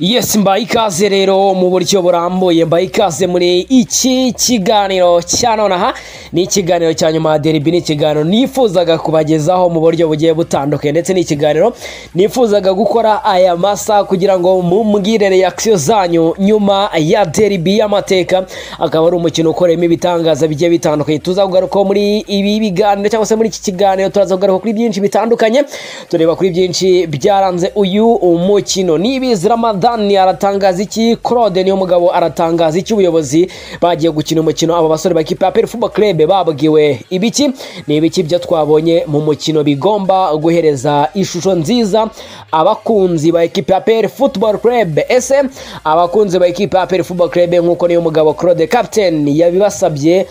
Yes mbaye ikaze rero mu buryo burambuye mbaye ikaze muri iki kiganiro cya none aha ni ikiganiro cya nyuma deribi ni ikiganiro nifuzaga kubagezaho mu buryo bugiye butandukanye ndetse n'ikiganiro nifuzaga gukora aya masaha kugira ngo mumbwire reaction zanyu nyuma ya deribi y'amateka akaba ari umukino ukoreyemo ibitangaza bigiye bitandukanye tuzagugarukaho muri ibi biganiro cyangwa se muri iki kiganiro turazagugaruka kuri byinshi bitandukanye tureba kuri byinshi byaranze uyu umukino nibizi ramadan Zidane aratangaza iki Claude niyo mugabo aratangaza iki ubuyobozi bagiye gukina umukino aba basore bakipe ya PL Football Club babwiwe ibiki ni ibiki byo twabonye mu mukino bigomba guhereza ishusho nziza abakunzi ba ekipe ya PL Football Club ese abakunzi ba ekipe ya PL Football Club nkuko niyo mugabo Claude captain yabibasabye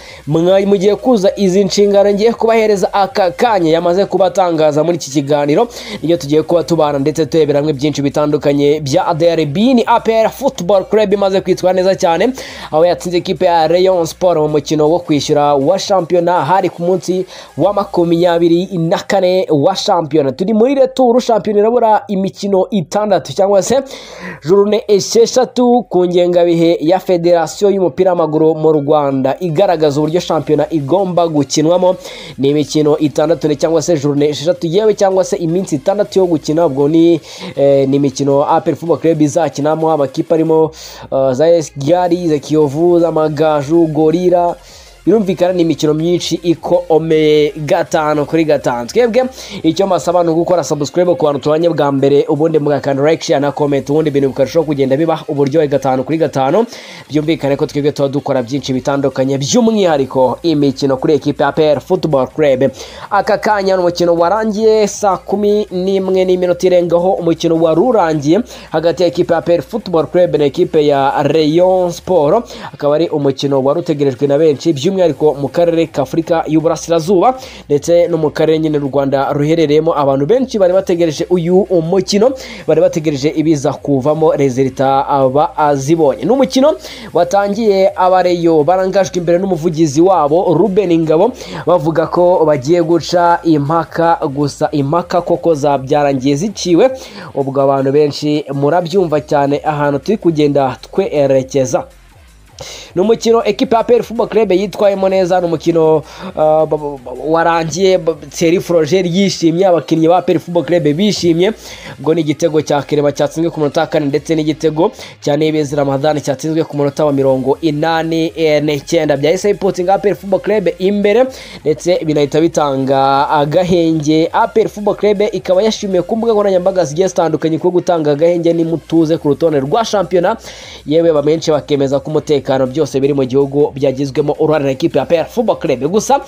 mugiye kuza izi nshingano ngiye kubahereza aka kanya yamaze kubatangaza muri iki kiganiro iyo tugiye kuba tubana ndetse turebera hamwe byinshi bitandukanye bya ADR bini APR Football Club imaze kwitwara neza cyane aho yatsinze ikipe ya Rayon Sport mu mukino wo kwishyura wa shampiyona hari ku munsi wa makumyabiri na kane wa shampiyona turi muri returu shampiyona irabura imikino itandatu cyangwa se jurune esheshatu ku ngengabihe ya federasiyo y'umupira w'amaguru mu Rwanda igaragaza uburyo shampiyona igomba gukinwamo ni imikino itandatu cyangwa se jurune esheshatu yewe cyangwa se iminsi itandatu yo gukina ubwo ni eh, ni imikino APR Football Club izakinamo amakipe arimo za esi gari za kiyovu z'amagaju gorira birumvikana ni imikino myinshi ikomeye gatanu kuri gatanu twebwe icyo mbasaba ni ugukora sabusikaribe ku bantu tubanye bwa mbere ubundi mugakanda like share na comment ubundi ibintu bikarushaho kugenda biba uburyohe gatanu kuri gatanu byumvikane ko twebwe tuba dukora byinshi bitandukanye by'umwihariko imikino kuri ekipe ya pl football club aka kanya ni umukino warangiye saa kumi n'imwe n'iminota irengaho umukino wari urangiye hagati ya ekipe ya pl football club na ekipe ya rayon sport akaba ari umukino wari utegerejwe na benshi by'umwihariko by'umwihariko mu karere k'afurika y'uburasirazuba ndetse no mu karere nyine u rwanda ruherereyemo abantu benshi bari bategereje uyu umukino bari bategereje ibiza kuvamo rezilita bazibonye ni umukino watangiye abareyo barangajwe imbere n'umuvugizi wabo ruben ingabo bavuga ko bagiye guca impaka gusa impaka koko zabyarangiye ziciwe ubwo abantu benshi murabyumva cyane ahantu turi kugenda twerekeza ni umukino ekipa ya peri fubo kerebe yitwayemo neza ni umukino warangiye seri forojeri yishimye abakinnyi ba peri fubo kerebe bishimye ubwo ni igitego cya kereba cyatsinzwe ku munota wa kane ndetse n'igitego cya nebezi ramadani cyatsinzwe ku munota wa mirongo inani n'icyenda byahise biputinga peri fubo kerebe imbere ndetse binahita bitanga agahenge peri fubo kerebe ikaba yashimiye ku mbuga nkoranyambaga zigiye zitandukanye ko gutanga agahenge n'imutuze ku rutonde rwa shampiyona yewe bamenshi bakemeza ko umutekano umutekano byose biri mu gihugu byagizwemo uruhare na ekipe ya PR Football Club gusa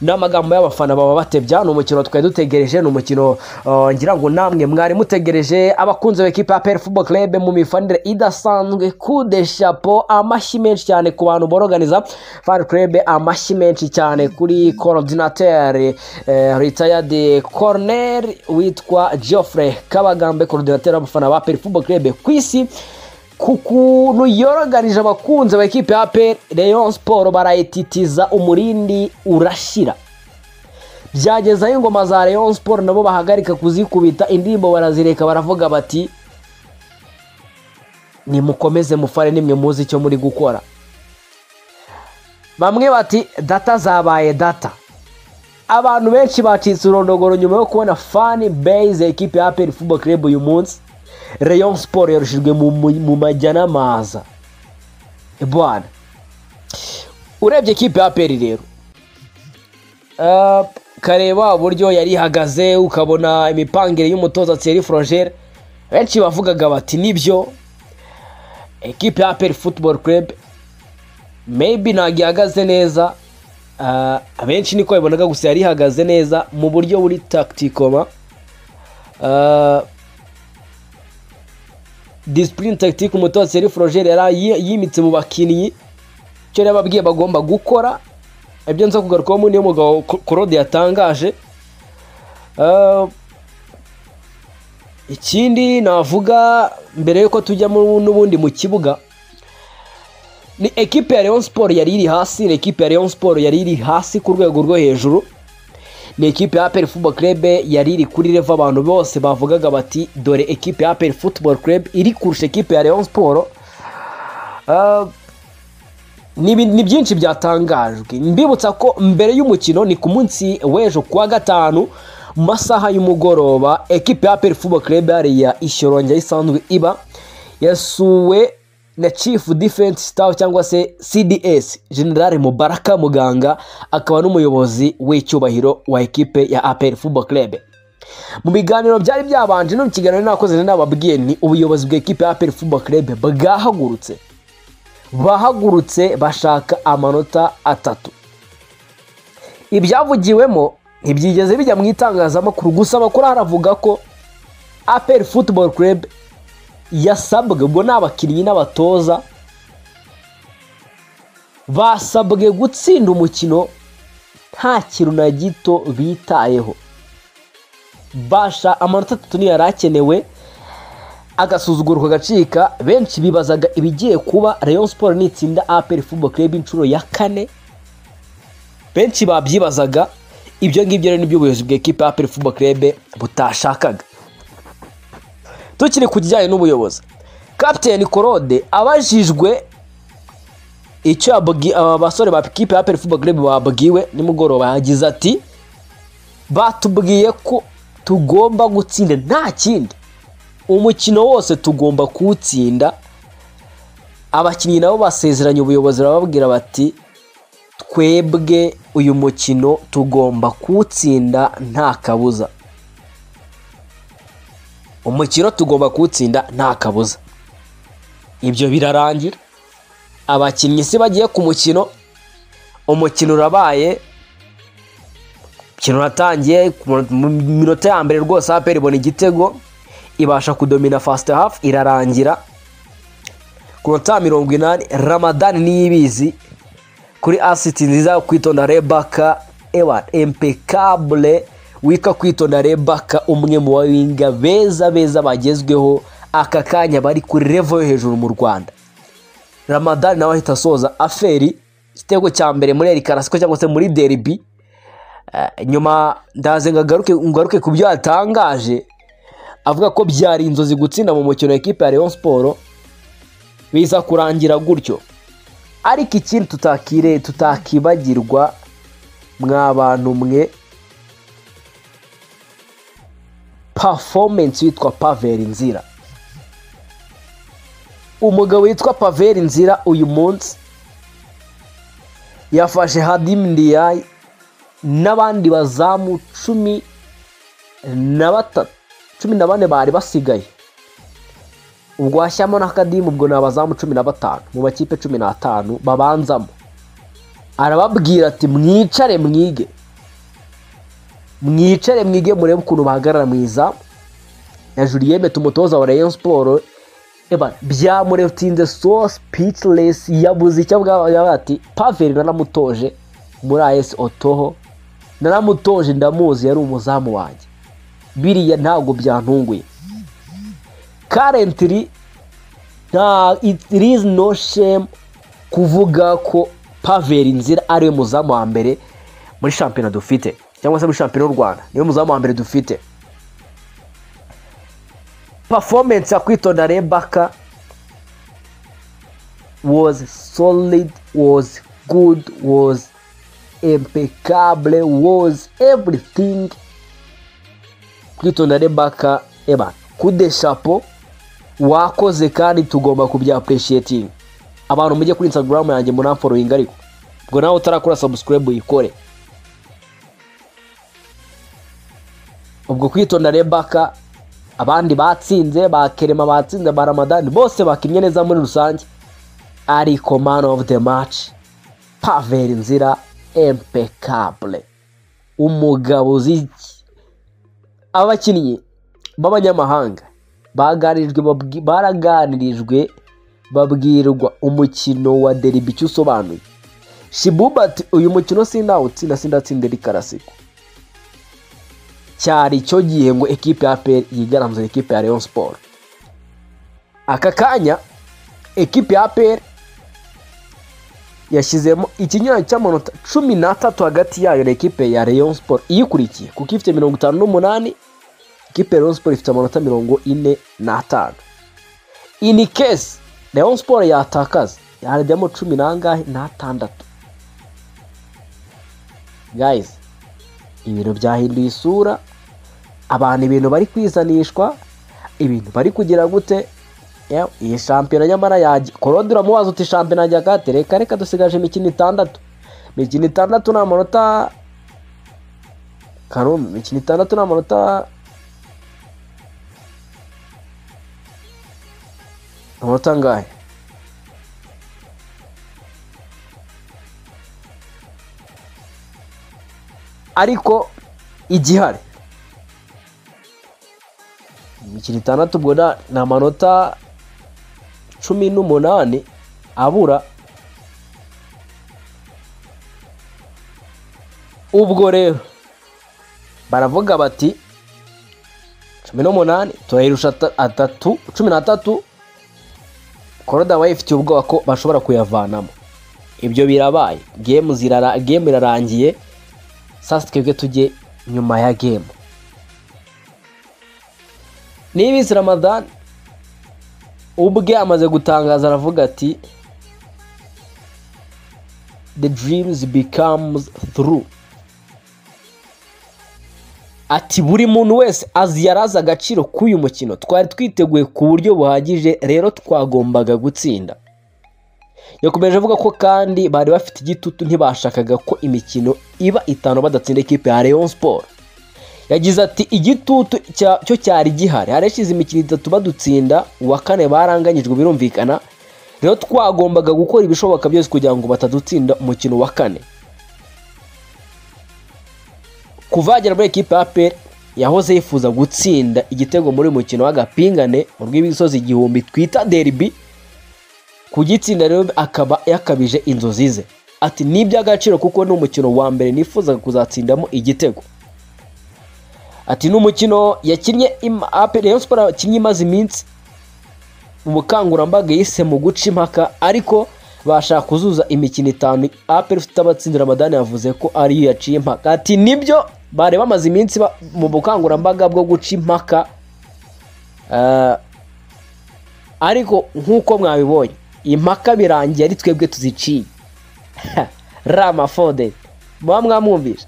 n'amagambo y'abafana baba batebya ni umukino twari dutegereje ni umukino uh, ngira ngo namwe mwari mutegereje abakunzi b'ekipe ya PR Football Club mu mifanire idasanzwe kude chapeau amashyi menshi cyane ku bantu boroganiza fan club amashyi menshi cyane kuri coordinateur eh, retired corner witwa Geoffrey Kabagambe coordinateur w'abafana ba PR Football Club ku isi ku kuntu yoroganije abakunzi ba ekipe ya pe leon siporo barayititiza umurindi urashira byageza aho ingoma za leon siporo nabo bahagarika kuzikubita indirimbo barazireka baravuga bati nimukomeze mufare nimwe muzi icyo muri gukora bamwe bati data zabaye data abantu benshi bacitse urondogoro nyuma yo kubona fani beyize ekipe ya pe football club uyu munsi rayon siporo yarushijwe mu majya n'amaza bwana urebye ikipe ya peri rero kareba uburyo yari ihagaze ukabona imipangire y'umutoza tseri forojeri benshi bavugaga bati nibyo ekipe ya peri futuboro kerebe meyibi ntabwo ihagaze neza abenshi niko babibonaga gusa yari ihagaze neza mu buryo buri takitikoma disipurine tagitike umutoza seri forojeri yari yimitse mu bakinnyi icyo yababwiye bagomba gukora ibyo nza kugarukaho muri uyu mugabo korode yatangaje ikindi navuga mbere y'uko tujya mu- n'ubundi mu kibuga ni ekipe ya Rayon Sport yari iri hasi ni ekipe ya Rayon Sport yari iri hasi ku rwego rwo hejuru ni ekipe ya APR Football Club yari iri kuri revo abantu bose bavugaga bati dore ekipe ya APR Football Club iri kurusha ekipe ya Rayon Sport Ah, ni ibi- ni byinshi byatangajwe mbibutsa ko mbere y'umukino ni ku munsi w'ejo kuwa gatanu mu masaha y'umugoroba ekipe ya APR Football Club ya Ishorongi aho isanzwe iba yasuwe na Chief Defense Staff cyangwa se CDS General Mubaraka Muganga akaba n'umuyobozi w'icyubahiro wa ekipe ya APR Football Club mu biganiro byari byabanje no mu kiganiro nakoze nari nababwiye ni ubuyobozi bw'ekipe ya APR Football Club bwahagurutse bahagurutse bashaka amanota atatu ibyavugiwemo ntibyigeze bijya mu itangazamakuru gusa amakuru haravuga ko aperi futuboro kurebu yasabwe ubwo ni abakinnyi n'abatoza basabwe gutsinda umukino nta kintu na gito bitayeho basha amanota atatu niyo yari akenewe agasuzuguro kagacika benshi bibazaga ibigiye kuba rayon siporo nitsinda aperi fubo club inshuro ya kane benshi babyibazaga ibyo ngibyo rero nibyo ubuyobozi bw'ekipe aperi fubo club butashakaga tukiri ku kijyanye n'ubuyobozi kapiteni korode abajijwe icyo yabwi- aba basore ba ekipe ya aperi fubo club babwiwe nimugoroba yagize ati batubwiye ko tugomba gutsinda nta kindi umukino wose tugomba kuwutsinda abakinnyi nabo basezeranye ubuyobozi barababwira bati twebwe uyu mukino tugomba kuwutsinda nta kabuza umukino tugomba kuwutsinda nta kabuza ibyo birarangira abakinnyi si bagiye ku mukino umukino urabaye umukino uratangiye ku mu- mu minota ya mbere rwose aperi ibona igitego ibasha kudomina fast half irarangira ku nota mirongo inani ramadani niyo ibizi kuri asiti nziza yo kwitonda rebaka ewa impecable wika kwitonda rebaka umwe mu bawinga beza beza bagezweho aka kanya bari kuri revo yo hejuru mu rwanda ramadani nawe ahita asoza aferi igitego cya mbere muri eri karasiko cyangwa se muri deribi Eh, nyuma ndaze ngagaruke ngaruke ku byo yatangaje avuga ko byari inzozi gutsinda mu mukino ekipe ya Rayon Sport biza kurangira gutyo ariko ikindi tutakire tutakibagirwa mwa bantu mwe performance yitwa Pavel Nzira umugabo witwa Pavel Nzira uyu munsi yafashe Hadim Ndiaye n'abandi bazamu cumi na batatu cumi na bane bari basigaye ubwo washyiramo n'akadimu ubwo ni abazamu cumi na batanu mu makipe cumi n'atanu babanzamo arababwira ati mwicare mwige mwicare mwige murebe ukuntu bahagarara mu izamu na juliyeme tumutoza wa rayon siporo byamuretinze so speechless yabuze icyo bwaba ati paveri naramutoje muri ayesi otoho naramutoje ndamuzi yari umuzamu wanjye biriya ntabwo byantunguye karentiri nta irizi no shemu kuvuga ko paveri nzira ariwe muzamu wa mbere muri shampiyona dufite cyangwa se muri shampiyona y'u rwanda niwe muzamu wa mbere dufite performance ya kwitonda rebaka was solid was good was impeccable was everything kwitonda rebaka eba kude shapo wakoze kandi tugomba kubya appreciating abantu mujye kuri instagram yanjye munamforowinga ariko ubwo nawe utarakora subscribe uyikore ubwo kwitonda rebaka abandi batsinze ba kerema batsinze ba ramadani bose bakinnye neza muri rusange ariko man of the match paveri nzira impecable umugabo uzi iki abakinnyi b'abanyamahanga baganirijwe babwi- baraganirijwe babwirwa umukino wa deribi icyo usobanuye shibuba ati uyu mukino sindawutsinda sindatsinda eri karasiko cyari cyo gihe ngo ekipe ya peri yigaramze ekipe ya leon siporo aka kanya ekipe ya peri yashyizemo ikinyuranyo cy'amanota cumi n'atatu hagati yayo na ekipe ya leon siporo iyikurikiye kuko ifite mirongo itanu n'umunani ekipe ya leon siporo ifite amanota mirongo ine n'atanu ini kesi leon siporo yatakaza yarajyamo cumi n'angahe n'atandatu gayizi ibintu byahinduye isura abantu ibintu bari kwizanishwa ibintu bari kugira gute Yewe, iyi shampiyona nyamara yajya korode uramubaza uti shampiyona yajya gate reka reka dusigaje imikino itandatu imikino itandatu ni amanota karume imikino itandatu ni amanota amanota angahe ariko igihari imikino itandatu ubwo na- ni amanota cumi n'umunani abura ubwo rero baravuga bati cumi n'umunani turayirusha ata- atatu cumi n'atatu koroda we ifitiye ubwoba ko bashobora kuyavanamo ibyo birabaye gemu zirara gemu irarangiye sasa twebwe tujye nyuma ya gemu nibizi ramadani ubwe amaze gutangaza aravuga ati the dreams becomes through ati buri muntu wese azi yari azi agaciro k'uyu mukino twari twiteguye ku buryo buhagije rero twagombaga gutsinda yakomeje avuga ko kandi bari bafite igitutu ntibashakaga ko imikino iba itanu badatsinda ikipe ya Rayon Sport yagize ati igitutu cya- cyo cyari gihari hari hashize imikino itatu badutsinda uwa kane baranganyijwe birumvikana rero twagombaga gukora ibishoboka byose kugira ngo batadutsinda umukino wa kane kuvagera muri ekipe ya APR yahoze yifuza gutsinda igitego muri uyu mukino w'agapingane mu rw'imisozi igihumbi twita derby kugitsinda rero akaba yakabije inzozi ze ati ni iby'agaciro kuko ni umukino wa mbere nifuzaga kuzatsindamo igitego ati ni umukino yakinnye im- APR Rayon Sports yakinnye imaze iminsi mu bukangurambaga yise mu guca impaka ariko bashaka kuzuza imikino itanu APR ifite abatsinzi Ramadani yavuze ko ariyo yaciye impaka ati nibyo bari bamaze iminsi ba- mu bukangurambaga bwo guca impaka eh, ariko nk'uko mwabibonye impaka birangiye ari twebwe tuziciye ramafode muba mwamwumvise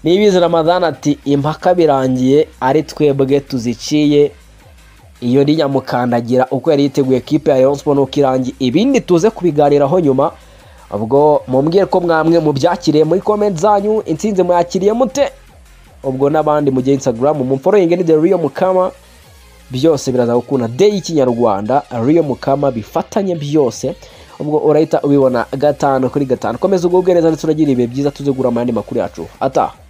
nibizi ramadani ati impaka birangiye ari twebwe tuziciye iyo ni nyamukandagira uko yari yiteguye kipe ya Rayon Sports nuko irangiye ibindi tuze kubiganiraho nyuma ubwo mumbwire ko mwamwe mubyakiriye muri comment zanyu intsinzi muyakiriye mute ubwo n'abandi mugiye instagram mumforoyinge ni the real mukama byose biraza gukunda day y'ikinyarwanda real mukama bifatanye byose ubwo urahita ubibona gatanu kuri gatanu komeza ubwo bwereza ndetse unagira ibihe byiza tuze gura amandi makuru yacu ataha